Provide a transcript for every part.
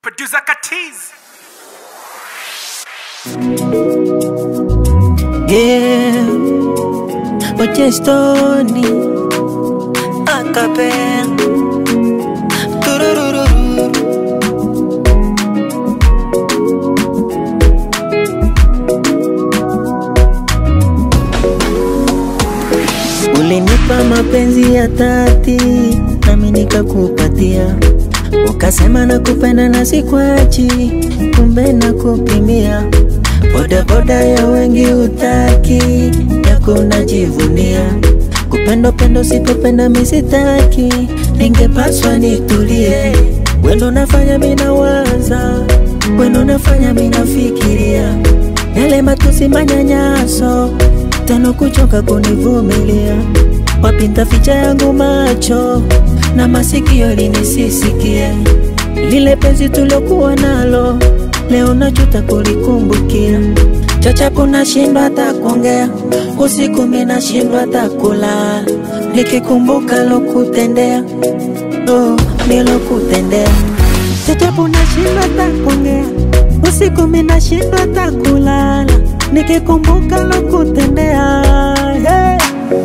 Producer Katiz. Yeah, Ochestoni Acapella Tururururu Ulinipa mapenzi ya dhati nami nikakupatia, ukasema nakupenda na sikwachi, kumbe nakupimia. Bodaboda ya wengi utaki, yako unajivunia. Kupenda pendo sipopenda misitaki, ningepaswa nitulie. Wendo nafanya minawaza, wendo nafanya minafikiria yale matusi manyanyaso tano kuchoka kunivumilia wapinta ficha yangu macho na masikio linisisikie lile penzi tuliokuwa nalo leo najuta kulikumbukia chachapo nashindwa hata kuongea usiku mi nashindwa hata kulala nikikumbuka lokutendea oh, nilokutendea chachapo nashindwa hata kuongea usiku mi nashindwa hata kulala nikikumbuka lokutendea yeah.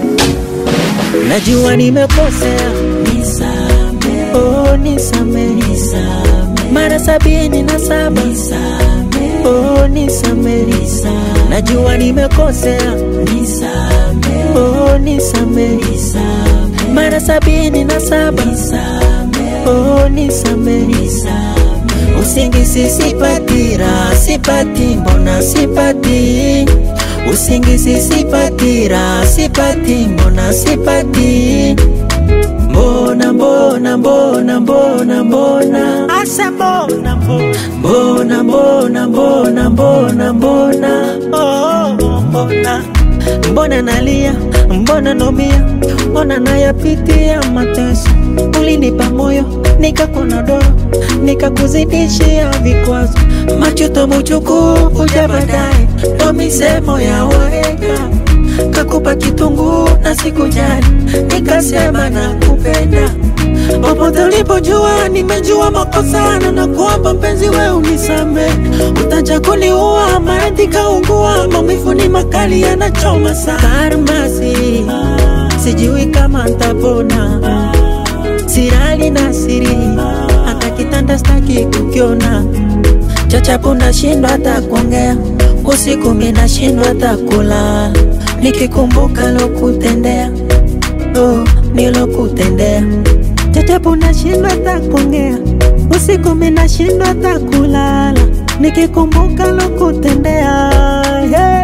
Najua nimekosea, nisame, oh nisame, nisame, mara sabini na saba, nisame, oh nisame, nisame, najua nimekosea, nisame, oh nisame, nisame, mara sabini na saba, nisame, oh nisame, nisame, usingisi sipati, raha sipati, mbona sipati Usingisi sipati, raha sipati, mbona sipati Mbona, mbona, mbona, mbona, mbona Asa mbona, mbona, mbona, mbona, mbona, mbona Oh, mbona Mbona nalia, mbona nomia, mbona nayapitia mateso Ulinipa moyo, nikakunodoro, nikakuzidishia vikwazo Machuto muchuku, uja baadaye, ndo misemo ya wahenga Kakupa kitunguu na sikujali, nikasema nakupenda Popote ulipojua nimejua makosa na nakuomba mpenzi we unisame Utaja kuniua maradhi kaungua maumivu ni makali yanachoma sana Karmasi sijui kama ntapona Sirali na siri hata kitanda staki kukiona Chachapu nashindwa hata kuongea usiku mi nashindwa hata kulala Nikikumbuka lokutendea oh, nilokutendea Chachapu nashindwa hata kuongea usiku mi nashindwa hata kulala Nikikumbuka lokutendea yeah.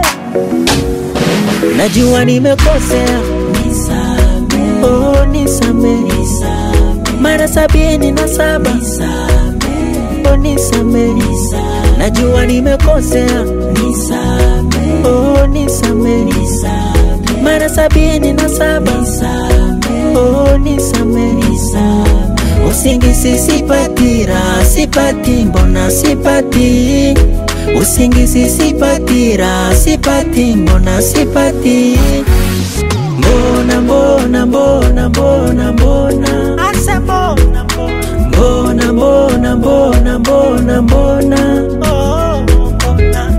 Najua nimekosea nisame, oh nisame, nisame. mara sabini na saba nisame, oh nisame, nisame. najua nimekosea nisame, oh nisame, nisame. mara sabini na saba nisame, oh nisame, nisame. usingisi sipati, raha sipati, mbona sipati Usingisi sipati, raha sipati, mbona sipati Mbona, mbona, mbona, mbona, mbona Asa mbona, mbona Mbona, mbona, mbona, mbona, mbona Oh, mbona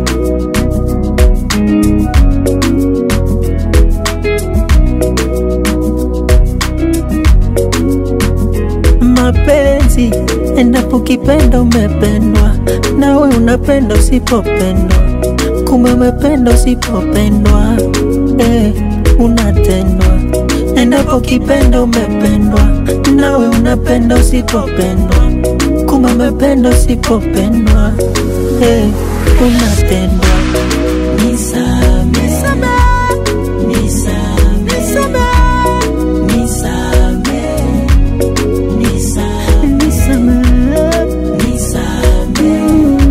mapenzi endapo kipenda umependwa nawe unapenda usipopendwa kumbe umependa usipopendwa eh, unatendwa endapo kipenda umependwa nawe unapenda usipopendwa kumbe umependa usipopendwa eh, unatendwa nisame, nisame, nisame, nisame, nisame. Nisame, nisame,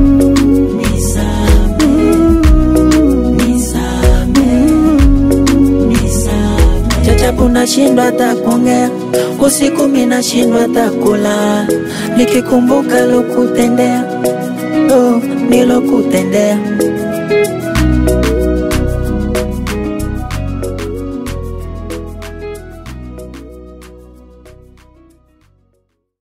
nisame. Chachapu nashindwa hata kuongea usiku, mi nashindwa hata kulala nikikumbuka lokutendea, oh, nilokutendea